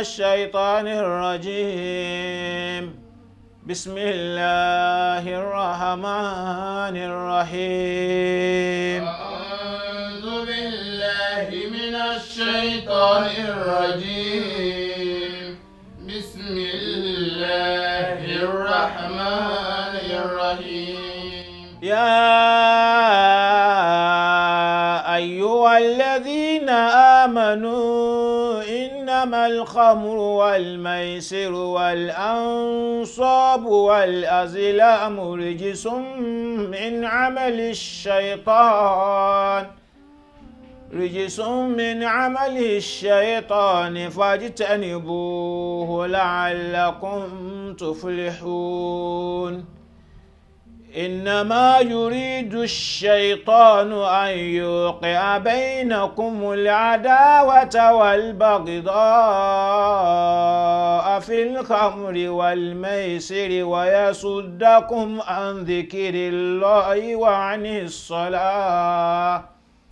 الشيطان الرجيم بسم الله الرحمن الرحيم أعوذ بالله من الشيطان الرجيم بسم الله الرحمن الرحيم يا أيها الذين آمنوا إنما الخمر والميسر والأنصاب والأزلام رجس من عمل الشيطان رجس من عمل الشيطان فاجتنبوه لعلكم تفلحون إنما يريد الشيطان أن يوقع بينكم العداوة والبغضاء في الخمر والميسر ويصدكم عن ذكر الله وعن الصلاة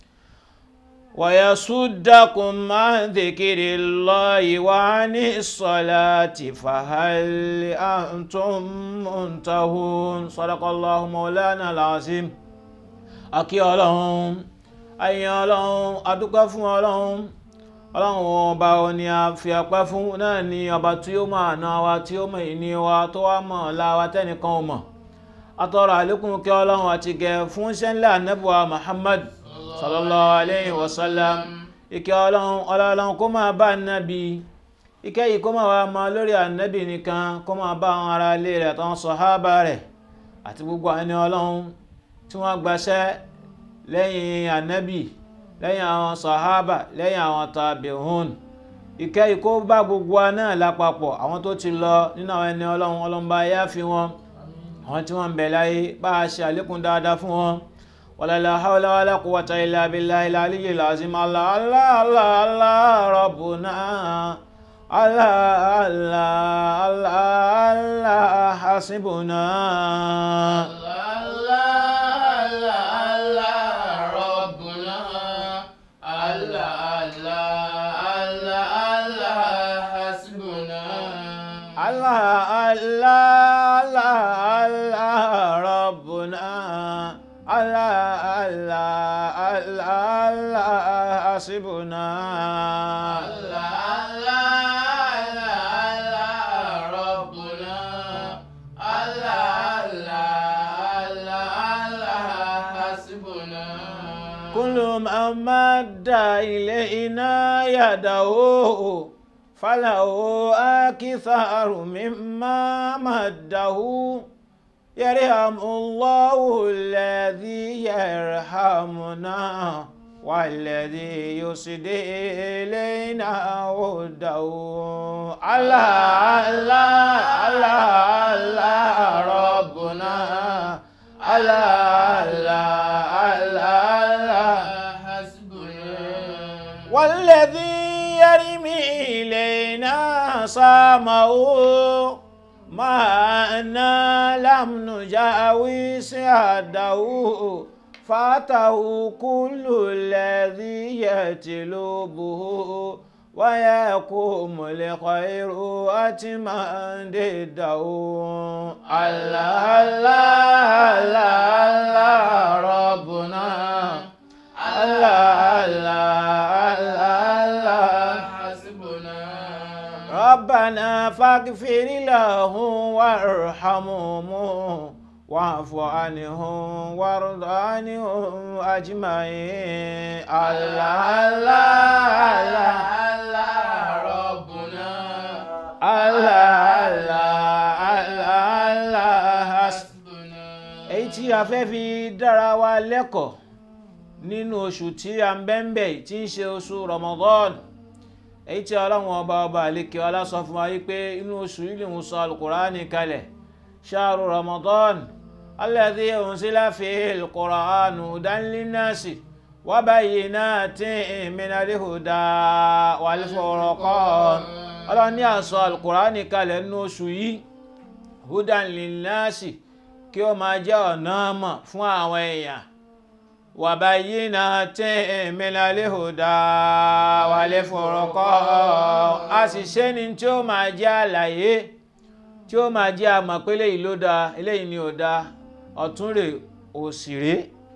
ويصدكم عن ذكر الله وعن الصلاة فهل أنتم منتهون صدق الله مولانا العظيم akí ọlọ́run ayé ọlọ́run adúpẹ́ fún ọlọ́run ọlọ́run ọba òní a fi ọpẹ́ fún náà ni ọba tí ó mọ̀ àná wa tí ó mọ̀ ìní wa tó wá mọ̀ ọ̀la wa tẹ́nìkan ò mọ̀ atọ́rọ̀ àlékún kí ọlọ́run àti gẹ̀ fún sẹ́ńlẹ̀ anábùwà Muhammad sallallahu alayhi wa sallam ìkẹ́ ọlọ́run ọlọ́run kó máa bá nábì ìkẹ́ yìí kó máa wá máa lórí ànábì nìkan kó máa bá àwọn ará ilé rẹ̀ àtàwọn sọ̀hábà rẹ̀ àti gbogbo ẹni ọlọ́run tí wọ́n gbaṣẹ́ lẹ́yìn ànábì lẹ́yìn àwọn sọ̀hábà lẹ́yìn àwọn tàbíhùn ìkẹ́ yìí kó bá gbogbo wa náà lápapọ̀ àwọn tó ti lọ nínú àwọn ẹni ọlọ́run ọlọ́run bá yá fi wọn àwọn tí wọ́n ń bẹ láyé bá a ṣe àlékún dáadáa fún wọn ولا لا حول ولا قوة إلا بالله العلي العظيم الله الله الله الله ربنا الله الله الله الله حسبنا الله الله الله الله ربنا الله الله الله الله حسبنا كل من مد إلينا يده فله أكثر مما مده يرحم الله الذي يرحمنا والذي يسدي إلينا وده الله الله الله الله ربنا الله الله الله الله والذي يرمي إلينا صامه ما أنا لم نجاوز حده فاته كل الذي يتلوبه ويقوم لخير أتما ضده الله الله الله الله ربنا الله الله الله الله ربنا فاغفر لهم وارحمهم واعف عنهم وارض عنهم اجمعين الله الله الله ربنا الله الله الله الله حسبنا èyí tí a fẹ́ fi dára wa lẹ́kọ̀ọ́ nínú oṣù tí a ń bẹ́ńbẹ́ tí ń ṣe oṣù Ramadan èyí tí ọlọ́run ọba ọba àlekè ọlá sọ fún wa wípé inú oṣù yìí lòun sọ alukur'ani kalẹ̀ ṣáàrù Ramadan alladhi unzila fihi al-Qur'anu hudan linnasi wa bayyinatin minal huda wal furqan ọlọ́run ní àsọ alukur'ani kalẹ̀ nínú oṣù yìí hudan linnasi kí ó máa jẹ́ ọ̀nà mọ̀ fún àwọn èèyàn wa bayyinatin minal huda wal furqan a sì ṣe ni tí ó máa jẹ́ àlàyé tí ó máa jẹ́ àmọ̀ pé eléyìí ló dáa eléyìí ni ò dáa ọ̀tún rè òsì rè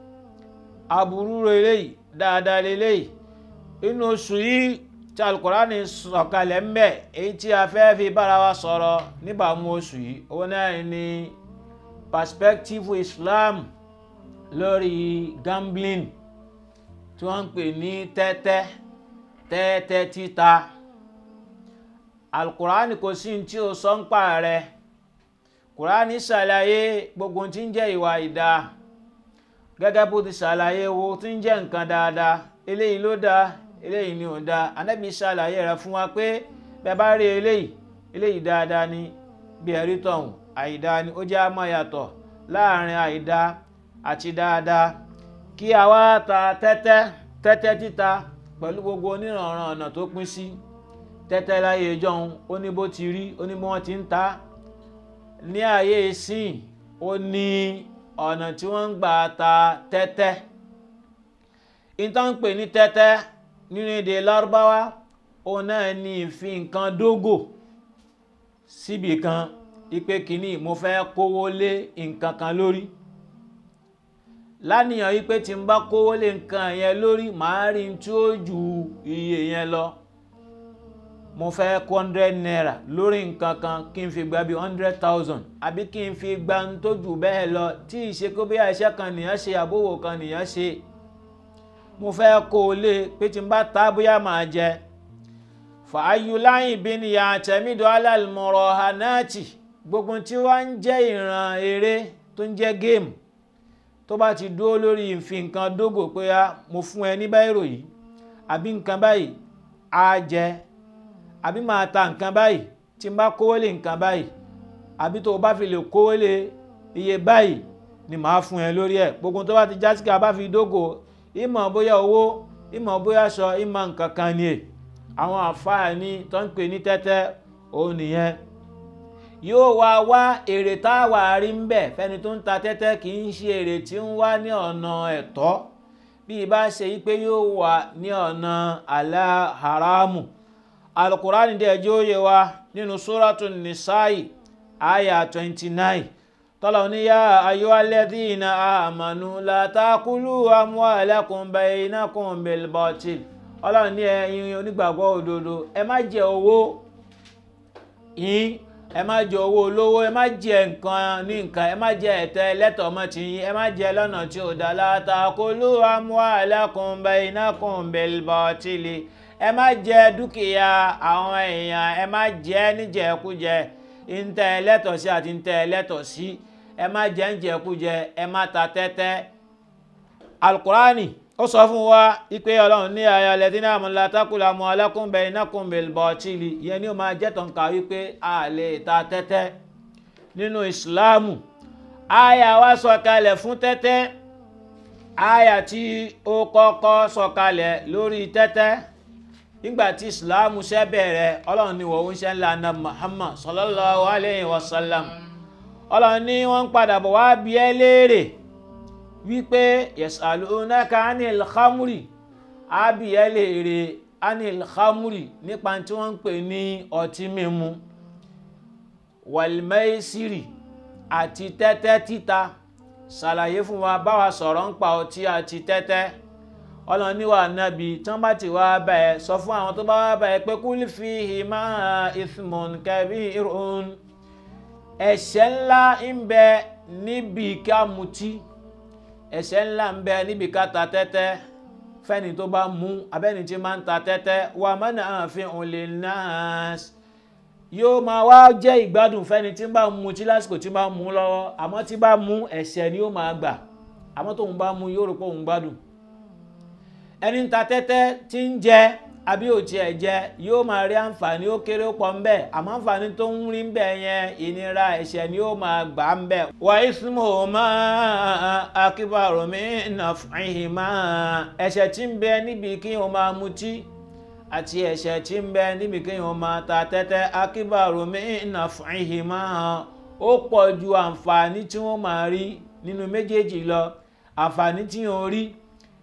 aburú rè eléyìí dáadáa leléyìí inú oṣù yìí tí alukurani sọ̀kalẹ̀ ń bẹ èyí tí a fẹ́ fi bára wa sọ̀rọ̀ níbàámu oṣù yìí òun náà ni perspective Islam lórí gambling tí wọ́n ń pè ní tẹ́tẹ́ tẹ́tẹ́ títa alukurani kò sí tí o sọ ń pa rẹ̀ kurani ṣàlàyé gbogbo tí ń jẹ́ ìwà ìdá gẹ́gẹ́ bó ti ṣàlàyé wo tí ń jẹ́ nǹkan dáadáa eléyìí ló dáa eléyìí ni ò dáa anábì ṣàlàyé rẹ̀ fún wa pé bẹ́ẹ̀ bá rí eléyìí eléyìí dáadáa ni bí ẹ̀rí tọ̀hún àìdá ni ó jẹ́ àmọ́ yàtọ̀ láàrin àìdá àti dáadáa kí a wá ta tẹ́tẹ́ tẹ́tẹ́ títa pẹ̀lú gbogbo oníranran ọ̀nà tó pín sí tẹ́tẹ́ láyé ìjọun ó ní bó ti rí ó ní bí wọ́n ti ń ta ní ayé ìsìn ó ní ọ̀nà tí wọ́n ń gbà ta tẹ́tẹ́ ìtàn ń pè ní tẹ́tẹ́ nínú èdè lárúbáwá òun náà ní ìfi nǹkan dógò síbì kan ipe kìíní mo fẹ́ kówó lé nǹkan kan lórí láníyàn wípé tí n bá kówó lé nǹkan yẹn lórí màá rí n tí ó ju iye yẹn lọ mo fẹ́ kó hundred naira lórí nǹkan kan kí n fi gba bí hundred thousand àbí kí n fi gba n tó jù bẹ́ẹ̀ lọ tí ìṣe kó bí iṣẹ́ kan nìyẹn ṣe àbówò kan nìyẹn ṣe mo fẹ́ kó o lé pé tí n bá ta bóyá màá jẹ fàáyúláyìn bí ni àtẹ̀mídọ́ alálùmọ̀rọ̀ hanáàtì gbogbo tí wọ́n ń jẹ́ ìran eré tó ń jẹ́ géèmù tó bá ti dúró lórí ìfi nǹkan dógò pé a mo fún ẹ ní báyìí ròyìn àbí nǹkan báyìí á jẹ àbí máa ta nǹkan báyìí tí n bá kówó lé nǹkan báyìí àbí tó o bá fi lè kówó lé iye báyìí ni màá fún ẹ lórí ẹ gbogbo tó bá ti já sí ká bá fi dógò ìmọ̀ bóyá owó ìmọ̀ bóyá aṣọ ìmọ̀ nǹkan kan ni è àwọn àǹfààní tó ń pè ní tẹ́tẹ́ òun nìyẹn yóò wá wá èrè táwa rí ń bẹ̀ fẹ́ni tó ń ta tẹ́tẹ́ kì í ṣe èrè tí ń wá ní ọ̀nà ẹ̀tọ́ bí ibà ṣe yí pé yóò wà ní ọ̀nà àlá haramu alukurani dẹ̀ jẹ́ òye wa nínú sóràtún nìsáì àyà twenty nine tọ́lọ̀ ní yá ayyuhalladhina amanu la takulu amwalakum bainakum bil batil ọlọ́run ní ẹ̀yin onígbàgbọ́ òdodo ẹ má jẹ owó yín ẹ má jẹ owó olówó ẹ má jẹ nǹkan ní nǹkan ẹ má jẹ ẹ̀tẹ́ ẹlẹ́tọ̀ọ́ mọ́ ti yín ẹ má jẹ lọ́nà tí ò dá la takulu amwalakum bainakum bil batil ẹ má jẹ dúkìá àwọn èèyàn ẹ má jẹ níjẹkújẹ ntẹ ẹlẹ́tọ̀ọ́ sí àti ntẹ ẹlẹ́tọ̀ọ́ sí ẹ má jẹ níjẹkújẹ ẹ má ta tẹ́tẹ́ alukurani ó sọ fún wa ipe ọlọ́run ní ayé alẹ́dínlẹ́ àmúlá tákùlà mọ́ alákùnbẹ̀ inákùnbẹ̀ bọ̀tìlì ìyẹn ni ó máa jẹ́ tọ̀ǹkà wípé a lè ta tẹ́tẹ́ nínú ìsìláàmù àyà wa sọ̀kalẹ̀ fún tẹ́tẹ́ àyà tí ó kọ́kọ́ sọ̀kalẹ̀ lórí tẹ́tẹ́ nígbà tí ìsìláàmù ṣẹ́ bẹ̀rẹ̀ ọlọ́run ní wọ́n ṣe ńlá na Muhammad sallallahu alayhi wa sallam ọlọ́run ní wọ́n ń padà bọ̀ wá bí ẹ léèrè wípé yasalunaka anil khamri àbí ẹ léèrè anil khamri nípa tí wọ́n ń pè ní ọtí mímu wàlmẹ́sìrì àti tẹ́tẹ́ títa ṣàlàyé fún wa báwa sọ̀rọ̀ ń pa ọtí àti tẹ́tẹ́ ọlọ́niwà nábì tí wọ́n bá ti wá bá ẹ sọ fún àwọn tó bá wá bá ẹ pé kul fihima ithmun kabirun ẹ̀ṣẹ̀ ńlá ń bẹ níbi ká mutí ẹ̀ṣẹ̀ ńlá ń bẹ níbi ká ta tẹ́tẹ́ fẹ́ni tó bá mú abẹ́ni tí máa ń ta tẹ́tẹ́ wa manafi'un linnas yóò máa wá jẹ́ ìgbádùn fẹ́ni tí bá mú tí lásìkò tí bá mú lọ́wọ́ àmọ́ tí bá mú ẹ̀ṣẹ̀ ni ó máa gbà àmọ́ tóun bá mú yóò rò pé òun gbádùn ẹni ń ta tẹ́tẹ́ tí ń jẹ àbí ò tiẹ̀ jẹ yóò máa rí àǹfààní ó kéré ó pọ̀ ń bẹ̀ àmọ́ àǹfààní tó ń rí ń bẹ̀ yẹn ìnira ẹ̀ṣẹ̀ ni ó máa gbà ń bẹ̀. wà ismuhuma akbaru min naf'ihima ẹ̀ṣẹ̀ tí ń bẹ níbi kí wọ́n máa mutí àti ẹ̀ṣẹ̀ tí ń bẹ níbi kí wọ́n máa ta tẹ́tẹ́ akbaru min naf'ihima ó pọ̀ ju àǹfààní tí wọ́n máa rí nínú méjèèjì lọ àǹfààní tí wọ́n rí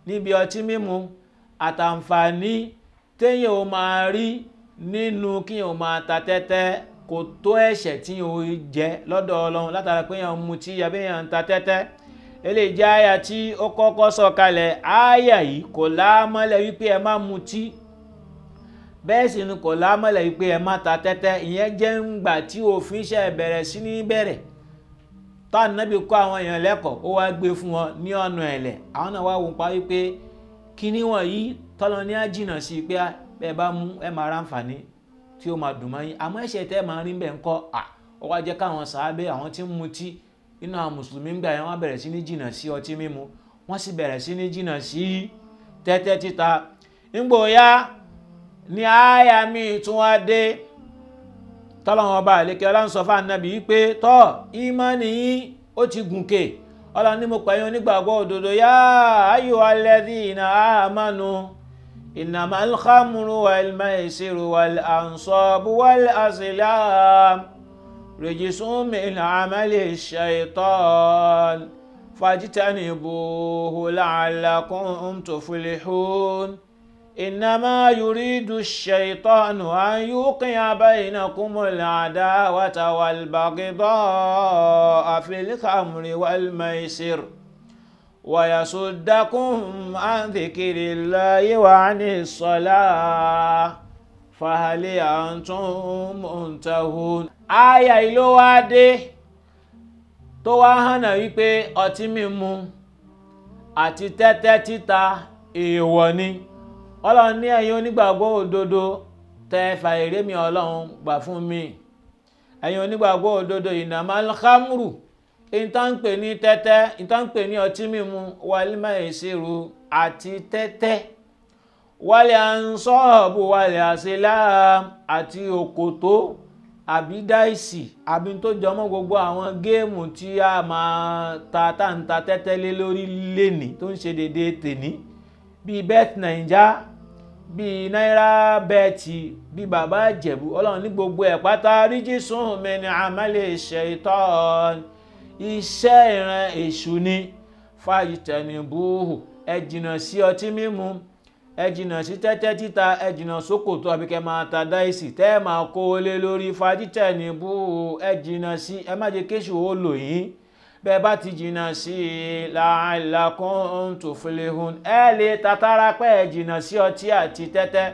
níbi ọtí mímu àtàǹfààní téèyàn ò máa rí nínú kíyàn ò máa ta tẹ́tẹ́ kò tó ẹ̀ṣẹ̀ tí yàn ó jẹ lọ́dọ̀ ọlọ́run látara pé yàn ń mutí àbí yàn ń ta tẹ́tẹ́ eléyìí jẹ́ àyà tí ó kọ́kọ́ sọ kalẹ̀ àyà yìí kò láàmọ́lẹ̀ wípé ẹ má mutí bẹ́ẹ̀ sì ni kò láàmọ́lẹ̀ wípé ẹ má ta tẹ́tẹ́ ìyẹn jẹ́ ńgbà tí òfin ṣe bẹ̀rẹ̀ sí ní bẹ̀rẹ̀ táwọn nábì kọ́ àwọn èèyàn lẹ́kọ̀ọ́ ó wá gbé fún wọn ní ọ̀nà ẹ̀lẹ̀ àwọn náà wá wò pa wípé kíní wọ̀nyí tọ́lọ ní àjìnà sí pé ẹ bá mú ẹ máa ráǹfààní tí ó máa dùn mọ́ yín àmọ́ ẹ̀ṣẹ̀ tẹ́ máa rí bẹ́ẹ̀ ń kọ́ à ó wá jẹ́ káwọn sàábẹ́ àwọn tí ń mutí nínú àwọn mùsùlùmí ń gbà yẹn wọ́n bẹ̀rẹ̀ sí ní jìnà sí ọtí mímu wọ́n sì bẹ̀rẹ̀ sí ní jìnà sí tẹ́tẹ́ títa nígbò ya ní àyà míì tún wá dé tọ́lọ́wọ́n ọba àlékè ọlá ń sọ fún ànábì wípé tọ́ ìmánì yín ó ti gùnkè ọlọ́run ní mo pẹ̀yìn onígbàgbọ́ òdodo yá ayò alladhina amanu innamal khamru wal maisiru wal ansabu wal azlam rijsun min amali shaitan fajtanibuhu la'allakum tuflihun. إنما يريد الشيطان أن يوقع بينكم العداوة والبغضاء في الخمر والميسر ويصدكم عن ذكر الله وعن الصلاة فهل أنتم منتهون آية ìlú wa dé tó wá hànà wípé ọtí mímu àti tẹ́tẹ́ títa èèwọ̀ ni ọlọ́run ní ẹ̀yin onígbàgbọ́ òdodo tẹ́ fa èrè mi ọlọ́run gbà fún mi ẹ̀yin onígbàgbọ́ òdodo innamal khamru ìtànpè ní tẹ́tẹ́ ìtànpè ní ọtí mímu wal maisiru àti tẹ́tẹ́ wal ansabu wal aslam àti òkòtó àbí dáìsì àbí tó jọmọ́ gbogbo àwọn géèmù tí a máa ta táǹta tẹ́tẹ́ lé lórí lẹ́nì tó ń ṣe déédéé tèní bíi bet naija bíi náírà bẹ́ẹ̀tì bíi bàbá ìjẹ̀bú ọlọ́run ní gbogbo ẹ̀ pátá ríjísùn mi ní àmàlẹ̀ ṣaitan iṣẹ́ ìran èṣù ni fàyítẹ̀nìbùhù ẹ jìnnà sí ọtí mímu ẹ jìnnà sí tẹ́tẹ́ títa ẹ jìnnà sókòtò àbíkẹ́ máa ta dáìsì tẹ́ ẹ máa kó o lé lórí fàyítẹ̀nìbùhù ẹ jìnnà sí ẹ má jẹ́ kéṣù ó lò yín bẹ́ẹ̀ bá ti jìnnà sí i la'allakum tuflihun ẹ lè tatara pé ẹ jìnnà sí ọtí àti tẹ́tẹ́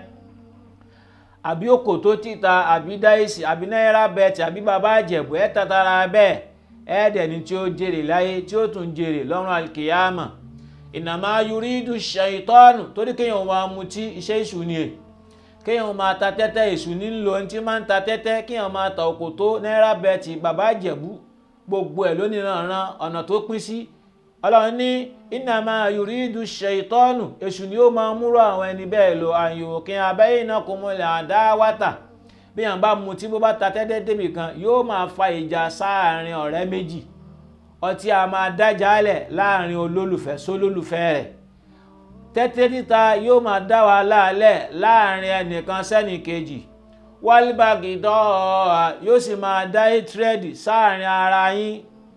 àbí òkòtó títa àbí dáìsì àbí náírà bẹ́ẹ̀tì àbí bàbá àjẹ̀bù ẹ tatara bẹ́ẹ̀ ẹ dẹ̀ ni tí ó jèrè láyé tí ó tún jèrè lọ́run alkiyama innama yuridu ṣaitọ́nù torí kéèyàn máa mutí iṣẹ́ ìṣù ni è kéèyàn máa ta tẹ́tẹ́ èṣù nílò ẹni tí máa ń ta tẹ́tẹ́ kéèyàn máa ta òkòtó náírà bẹ́ẹ̀tì bàbá àjẹ̀bù gbogbo ẹ̀ lónìí ránran ọ̀nà tó pín sí ọlọ́run ní innama yuridu ṣaitọ́nù èṣù ni ó máa múrò àwọn ẹni bẹ́ẹ̀ lò àyòkín bainakumul adawata bí yàn bá mutí bó bá ta tẹ́tẹ́ débì kan yóò máa fa ìjà sáàrin ọ̀rẹ́ méjì ọtí a máa dájálẹ̀ láàrin olólùfẹ́ sólólùfẹ́ rẹ̀ tẹ́tẹ́ títa yóò máa dá wàhálà lẹ̀ láàrin ẹnìkan sẹ́nìkejì wálíbàgìdọ́ yóò sì máa dá ìtírẹ́dì sáàrin ara yín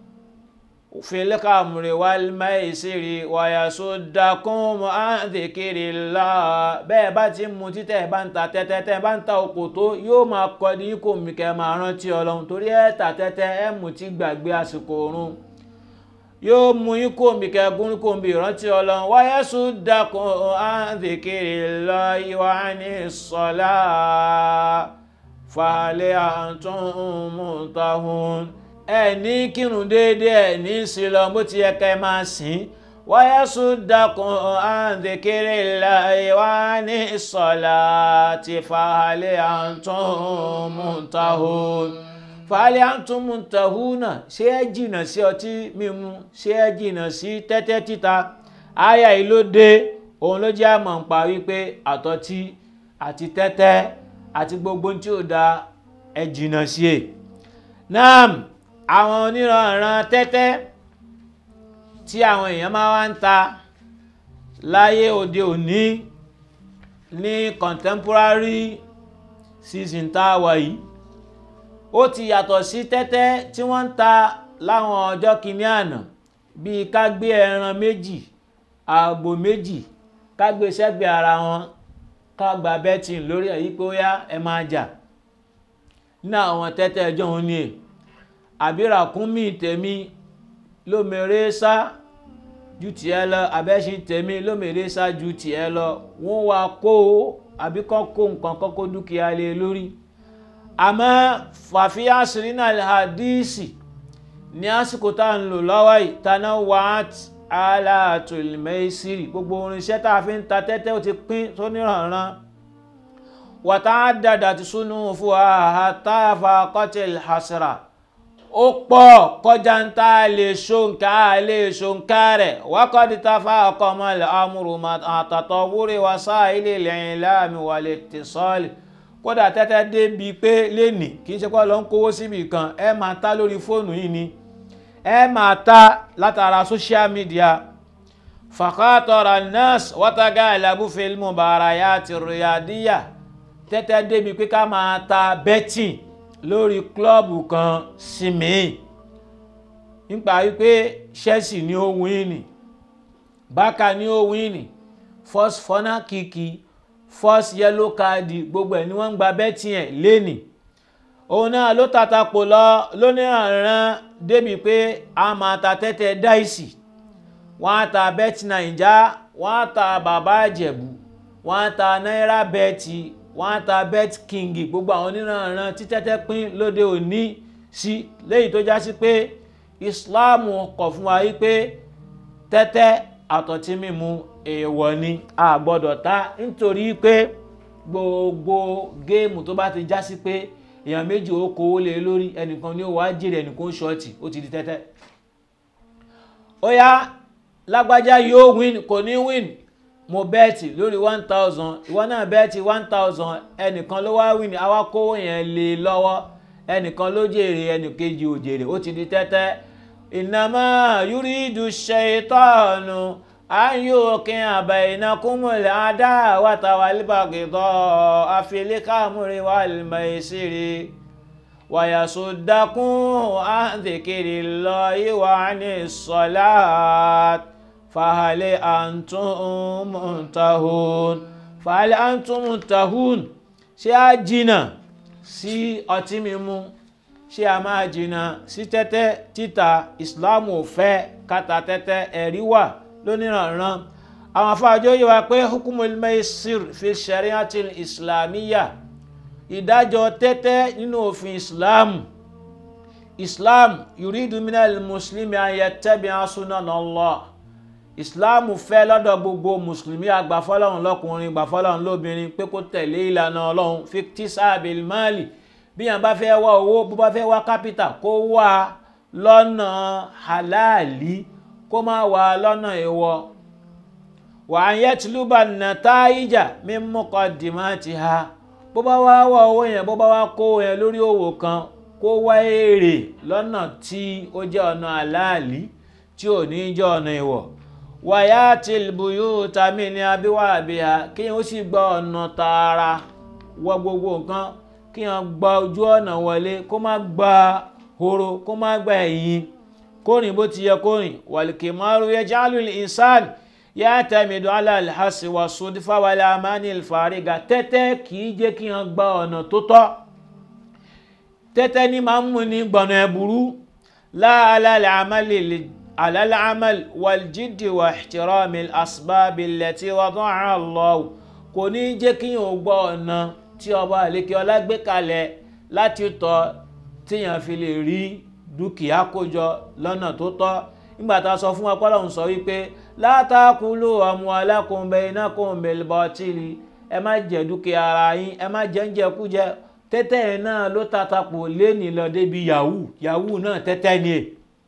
fìlíkàmùrè wálímáìsírì wàyàsó dákún àǹdèkèrè là bẹ́ẹ̀ bá ti mú títẹ̀ bá ń ta tẹ́tẹ́ tẹ́ bá ń ta òkòtó yóò máa kọ́ ní kò mí kẹ́ máa rántí ọlọ́run torí ẹ̀ ta tẹ́tẹ́ ẹ̀ mú ti gbàgbé àsìkò oorun yóò mú yín kò mí kẹ́ gún kò mí rántí ọlọ́run wàyàsó dákún àǹdèkèrè là ìwà ní sọ́lá fàálẹ́ àtúntàhún ẹ ní kírun déédéé ẹ ní sílọ bó ti yẹ ká ẹ máa sìn wáyé sódàkùn àǹdékéré láyé wá ní sọlá ti fàálẹ́ àtúntàhún fàálẹ́ àtúntàhún náà ṣé ẹ jìnnà sí ọtí mímu ṣé ẹ jìnnà sí tẹ́tẹ́ títa àyà yìí ló dé òun ló jẹ́ àmọ̀ ń pa wípé àtọ́tí àti tẹ́tẹ́ àti gbogbo tí ó da ẹ jìnnà sí è náà àwọn oníranran tẹ́tẹ́ tí àwọn èèyàn máa wá ń ta láyé òde òní ní contemporary season tá a wà yìí ó ti yàtọ̀ sí tẹ́tẹ́ tí wọ́n ń ta láwọn ọjọ́ kìíní àná bíi ká gbé ẹran méjì àgbò méjì ká gbé sẹ́gbẹ̀ẹ́ ara wọn ká gba bẹ́tìn lórí èyí pé ó yá ẹ máa jà ní àwọn tẹ́tẹ́ ẹjọ́ òun ni è àbí ràkúnmí tèmi lómèrè sá ju tiẹ̀ lọ abẹ́sí tèmi lómèrè sá ju tiẹ̀ lọ wọ́n wá kó àbí kọ́ kó nǹkan kọ́ kó dúkìá lé lórí àmọ́ fàfíà sírínà hadísì ní àsìkò tá à ń lò lọ́wọ́ yìí taná wàát aláàtòlùmẹ́sìrì gbogbo orinṣẹ́ tá a fi ń ta tẹ́tẹ́ ó ti pín tó níranran wàtá dàdà ti súnú fún àhàtàfà kọ́tẹ̀lì hasra ó pọ̀ kọjá ń tá a lè ṣòǹkà a lè ṣòǹkà rẹ̀ wákàtí tá a fa ọkọ̀ ọmọ ilẹ̀ amúrù àtàtọ̀ wúre wá sáà ilé lẹ́yìn láàmì wà lè tẹ̀sọ́ọ̀lì kódà tẹ́tẹ́ débi pé lẹ́nì kì í ṣe pé lọ ń kówó síbi kan ẹ máa ta lórí fóònù yìí ni ẹ máa ta látara social media fàkàtọ̀rọ̀ nurse wọ́tàgá ìlàbù fílmù bàràyà àti rìadíyà tẹ́tẹ́ débi pé ká máa ta betting lórí klọ́ọ̀bù kan sí mi nípa wípé Chelsea ní ó wíìnì Barca ní ó wíìnì first fọ́nà kìkì first yellow card gbogbo ẹ̀ ni wọ́n ń gba betting ẹ̀ lẹ́nì òun náà ló tàtàpọ̀ lọ lóníranran débi pé a máa ta tẹ́tẹ́ dáìsì wọ́n á ta bet naija wọ́n á ta bàbá àjẹ̀bù wọ́n á ta náírà bẹ́ẹ̀tì wọ́n á ta bet king gbogbo àwọn oníranran tí tẹ́tẹ́ pín lóde òní sí léyìí tó já sí pé islam kọ̀ fún wa yí pé tẹ́tẹ́ àtọ̀tí mímu èèwọ̀ ni a gbọ́dọ̀ ta nítorí pé gbogbo géèmù tó bá ti já sí pé èèyàn méjì ó kówó lé lórí ẹnìkan ní ó wá jèrè ẹnìkan ó ṣọ́ọ̀tì ó ti di tẹ́tẹ́ ó yá lágbájá yóò win kò ní win mo bẹ́ẹ̀tì lórí one thousand ìwọ náà bẹ́ẹ̀tì one thousand ẹnìkan ló wá win àwa kówó yẹn lé lọ́wọ́ ẹnìkan ló jèrè ẹnìkejì ò jèrè ó ti di tẹ́tẹ́ ìnàmọ́ yúrídù ṣaitanu ayókin àbẹ̀yìnàkúnmọ̀lẹ̀ adáwàtà wàlíbàgìdọ́ àfilékàmúrí wàlímẹ̀sírí wàyàsódàkún àǹdèkèrè lọ ìwà ní sọlá fàhálẹ̀ àǹtúmùtàhún fàhálẹ̀ àǹtúmùtàhún ṣé a jìnnà sí ọtí mímu ṣé a máa jìnnà sí tẹ́tẹ́ títa ìsìláàmù ò fẹ́ káta tẹ́tẹ́ ẹ̀rí wà lóníranran àwọn afáàjọ yìí wá pé hukumul maisir fi shari'atil islamiyya ìdájọ́ tẹ́tẹ́ nínú òfin islam islam yuridu minal muslimi an yattabi'a sunanallah islam fẹ́ lọ́dọ̀ gbogbo mùsùlùmí àgbàfọ́lọ́run lọ́kùnrin gbàfọ́lọ́run lóbìnrin pé kó tẹ̀lé ìlànà ọlọ́run fiktisabil mali bí yàn bá fẹ́ wá owó bó bá fẹ́ wá kápítà kó wá lọ́nà halali kó má wà lọ́nà èèwọ̀ wà á yẹ tìlúbà nàtáìjà mímúkọ dìmáàtì ha bó bá wá wá owó yẹn bó bá wá kó yẹn lórí òwò kan kó wá èrè lọ́nà tí ó jẹ́ ọ̀nà àláàlí tí ò ní jẹ́ ọ̀nà èèwọ̀ wàyà tìlbùyù tàmí ní abíwá àbíyá kí yẹn ó sì gba ọ̀nà tààrà wọ gbogbo nǹkan kí yẹn gba ojú ọ̀nà wọlé kó má gba horo kó má gba ẹ̀yìn kórìn bó ti yẹ kórìn wàlìkìmọ́rù yaj'alu al-insan ya'tamidu ala al-hasi wa sudifa wal amani al-fariga tẹ́tẹ́ kì í jẹ́ kí wọ́n gba ọ̀nà tó tọ́ tẹ́tẹ́ ní máa ń mú ní gbọ̀nà ẹ̀bùrú la ala al-amali ala al-amal wal-jiddi wa ihtirami al-asbabi allati wada'aha Allah kò ní jẹ́ kí wọ́n gbọ́ ọ̀nà tí ọba àlékè ọlá gbé kalẹ̀ láti tọ́ tíyàn fi lè rí dúkìá kójọ lọ́nà tó tọ́ nígbà tá a sọ fún ọpọlọ ń sọ wípé látàkùlù amwalakum bainakum bil batili ẹ má jẹ dúkìá ara yín ẹ má jẹ ń jẹkújẹ tẹ́tẹ́ yẹn náà ló tàtàpò léènì lọ débi yahoo yahoo náà tẹ́tẹ́ ni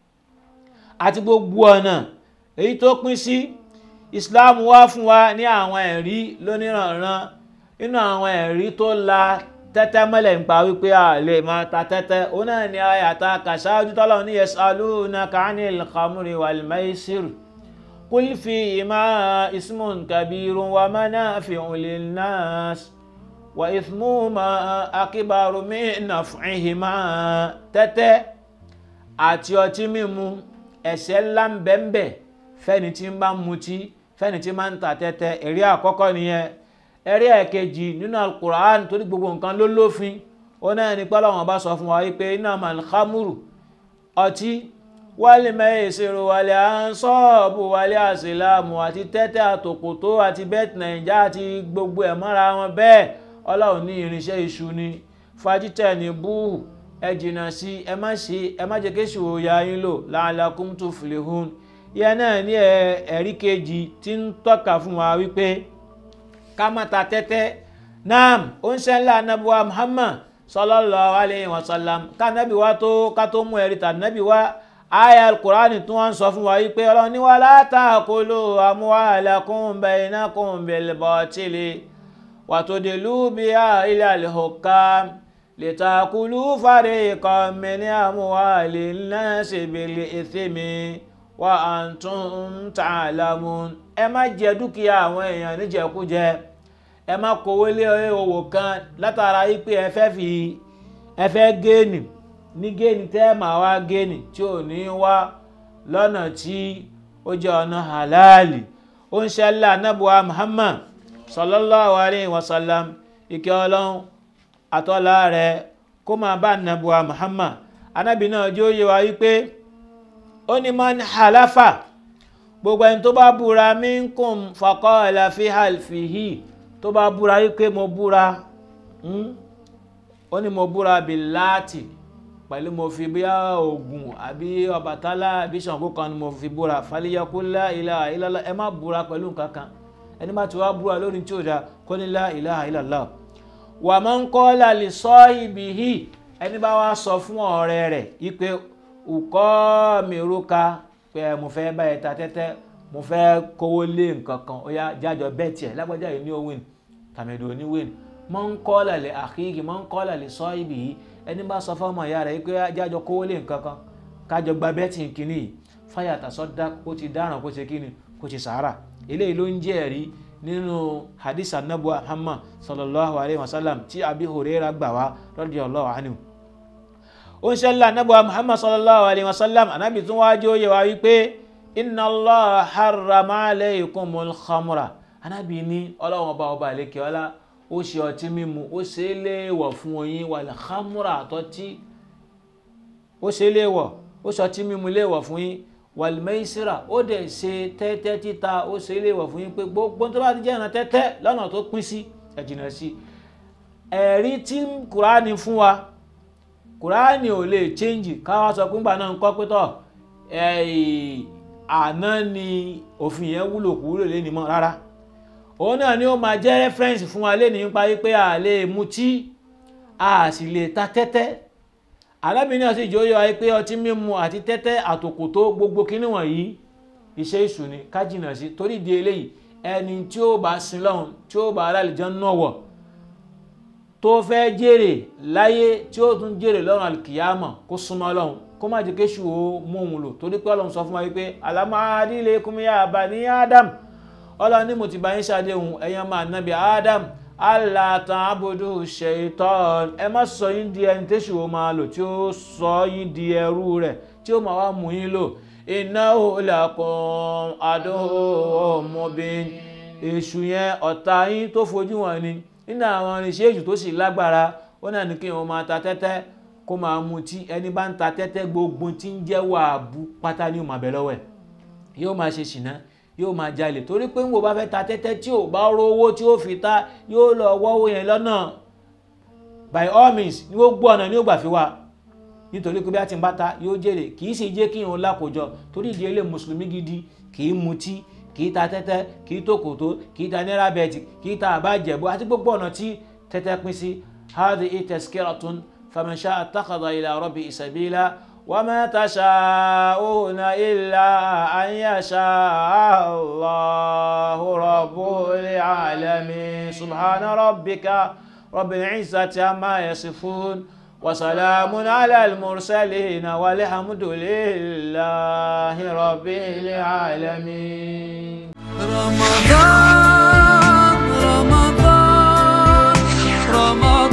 àti gbogbo ọ̀nà èyí tó pín sí Islam wá fún wa ní àwọn ẹ̀rí lóníranran nínú àwọn ẹ̀rí tó la tẹ́tẹ́ mọ́lẹ̀ ń pa wípé a lè máa ta tẹ́tẹ́ ó náà ní ayàtà kàṣáájú tọ́lọ̀ ní yasalunaka anil khamri wal maisir qul fihima ismun kabirun wa manafi'un linnas wa ithmuhuma akbaru min naf'ihima tẹ́tẹ́ àti ọtí mímu ẹ̀ṣẹ̀ ńlá ń bẹ́ńbẹ́ fẹ́ni tí ń bá mutí fẹ́ni tí máa ń ta tẹ́tẹ́ ẹ̀rí àkọ́kọ́ nìyẹn ẹ̀rí ẹ̀kejì nínú alukur'an torí gbogbo nǹkan ló lófin ó náà ní pé Ọlọ́run bá sọ fún wa wípé innamal khamru ọtí wálé mẹ́yẹsẹ̀rọ wálé ansọ́ọ̀bù wálé àsìlámù àti tẹ́tẹ́ àtòkòtó àti bẹ́ẹ̀tì nàìjà àti gbogbo ẹ̀ mọ́ra wọn bẹ́ẹ̀ ọlọ́run ní irinṣẹ́ iṣu ni fajitẹ̀ ní búhù ẹ jìnnà sí ẹ má ṣe ẹ má jẹ́ kéṣù òòyà yín lò la'allakum tuflihun ìyẹn náà ní ẹ̀rí kejì tí ń tọ́ka fún wa wípé ká má ta tẹ́tẹ́ naam ó ń ṣẹlẹ̀ anábíwá Muhammad sallallahu alayhi wa sallam ká nábì wá tó ká tó mú ẹ̀rí tà nábì wá aya alukurani tí wọ́n sọ fún wa yìí pé ọlọ́run ní wala ta'kulu amwalakum bainakum bil batili wa tudlu biha ila al-hukam litakulu fariqan min amwalin nasi bil ithmi wa antum ta'lamun ẹ má jẹ dúkìá àwọn èèyàn níjẹkújẹ ẹ má kówó lé owó kan látara yìí pé ẹ fẹ́ fi ẹ fẹ́ géènì ní géènì tẹ́ máa wá géènì tí ò ní wá lọ́nà tí ó jẹ́ ọ̀nà halali ó ń ṣẹlẹ̀ anábùwà Muhammad sallallahu alayhi wa sallam ìkẹ́ ọlọ́run àtọ́lá rẹ̀ kó máa bá anábùwà Muhammad anábì náà jẹ́ òye wa wípé ó ní man halafa gbogbo ẹni tó bá búra minkum faqala fi halfihi tó bá búra wípé mo búra ó ní mo búra billaati pẹ̀lú mo fi bí Ògún àbí Ọbàtálá àbí Ṣàngó kan ni mo fi búra faliyaqul la ilaha illallah ẹ má búra pẹ̀lú nǹkan kan ẹni bá ti wá búra lórí tí ó dá kó ní la ilaha illallah wa man qala li sahibihi ẹni bá wá sọ fún ọ̀rẹ́ rẹ̀ ipe ùkọ́ mìíràn pé mo fẹ́ báyìí ta tẹ́tẹ́ mo fẹ́ kówó lé nǹkan kan ó yá jájọ bẹ́ẹ̀ tiẹ̀ lágbájá yìí ní ó win tàmẹ̀dò ní win man qala li akhihi man qala li sahibihi ẹni bá sọ fọmọ ìyá rẹ̀ pé jájọ kówó lé nǹkan kan kájọ gba bẹ́tì kínní yìí fáyà tàṣọ́dá kó ti dáràn kó ti kíni kó ti sàárà eléyìí ló ń jẹ́ ẹ̀rí nínú hadith anabu muhammad sallallahu alayhi wa sallam tí abi huraira gbà wá radiyallahu anhu ó ń ṣẹlẹ̀ anabu muhammad sallallahu alayhi wa sallam anabi tún wá jẹ́ òye wa wípé inna allah harrama alaykumul khamra anabi ní ọlọ́wọ́n ọba ọba àlekè ọlá ó ṣe ọtí mímu ó ṣe é léèwọ̀ fún oyin wal khamra àtọ́tí ó ṣe é léèwọ̀ ó ṣe ọtí mímu léèwọ̀ fún yín wal maisira ó dẹ̀ ṣe tẹ́tẹ́ títa ó ṣe é léèwọ̀ fún yín pé gbogbo tó bá ti jẹ́ ìran tẹ́tẹ́ lọ́nà tó pín sí ẹ jìnnà sí ẹ̀rí tí kùránì fún wa kùránì ò lè change káwá sọ pé ńgbà náà ń kọ́ pé tọ̀ àná ni òfin yẹn wúlò kú wúlò lé ní mọ́ rárá òun náà ni ó máa jẹ́ reference fún wa lé ní nípa wípé a lè mutí a sì lè ta tẹ́tẹ́ alábìnrin náà sì jẹ́ oyè pé ọtí mímu àti tẹ́tẹ́ àtòkòtó gbogbo kíní wọ̀nyí iṣẹ́ ìṣù ni ká jìnnà sí torí di eléyìí ẹni tí ó bá sin lọ́hùn tí ó bá alálìjọ́ náà wọ̀ tó fẹ́ jèrè láyé tí ó tún jèrè lọ́rùn alkiyama kó súnmọ́ lọ́hùn kó má jẹ́ kéṣù ó mú òun lò torí pé ọlọ́run sọ fún wa wípé alámàádìlẹ̀ kúmíyà bani Adam ọlọ́run ní mo ti bá yín ṣàdéhùn ẹ̀yàn máa nábì Adam aláàtàn abudu ṣètọ́n ẹ má sọ yín di ẹni tẹ́sù ó máa lò tí ó sọ yín di ẹrú rẹ̀ tí ó máa wá mú yín lò innahu lakum aduwwun mubin èṣù yẹn ọ̀tá yín tó fojú wọn ni nínú àwọn irinṣẹ́ èṣù tó sì lágbára ó náà ní kí wọ́n máa ta tẹ́tẹ́ kó máa mutí ẹni bá ń ta tẹ́tẹ́ gbogbo tí ń jẹ́ wàábù pátá ní òmàbẹ̀ lọ́wọ́ ẹ̀ yóò máa ṣe ṣìnà yóò máa jalè torí pé ń wo bá fẹ́ ta tẹ́tẹ́ tí ò bá rówó tí ó fi ta yóò lọ wọ́wọ́ yẹn lọ́nà by all means ní ó gbọ́ ọ̀nà ní ó gbà fi wá nítorí pé bí a ti ń bá ta yóò jèrè kì í sì jẹ́ kí òun lákòjọ torí ìdí ilé mùsùlùmí gidi kì í mutí kì í ta tẹ́tẹ́ kì í tòkòtó kì í ta náírà bẹ́ẹ̀tì kì í ta àbájẹ̀bú àti gbogbo ọ̀nà tí tẹ́tẹ́ pín sí hadhihi tazkiratun faman sha'a ittakhadha ila rabbihi sabila وما تشاءون إلا أن يشاء الله رب العالمين سبحان ربك رب العزة عما يصفون وسلام على المرسلين والحمد لله رب العالمين رمضان رمضان رمضان